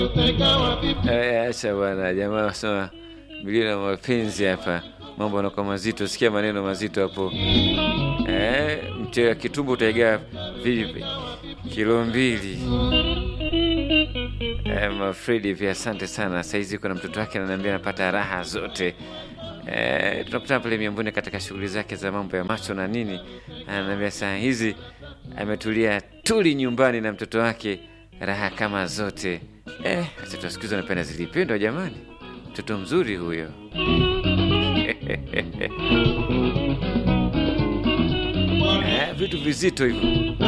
Eh, Acha bwana, jamaa wasema milio na mapenzi hapa, mambo yanakuwa mazito. Sikia maneno mazito hapo. Eh, mchele wa kitumbo utaigaa vipi? Kilo mbili. Eh, Mafredi pia asante sana. Saizi kuna mtoto wake ananiambia anapata raha zote. Eh, tunakutana pale Miamboni katika shughuli zake za mambo ya macho na nini, ananiambia saa hizi ametulia tuli nyumbani na mtoto wake, raha kama zote. Eh, watoto wa siku hizi wanapenda zilipendwa jamani, mtoto mzuri huyo. Eh, vitu vizito hivyo.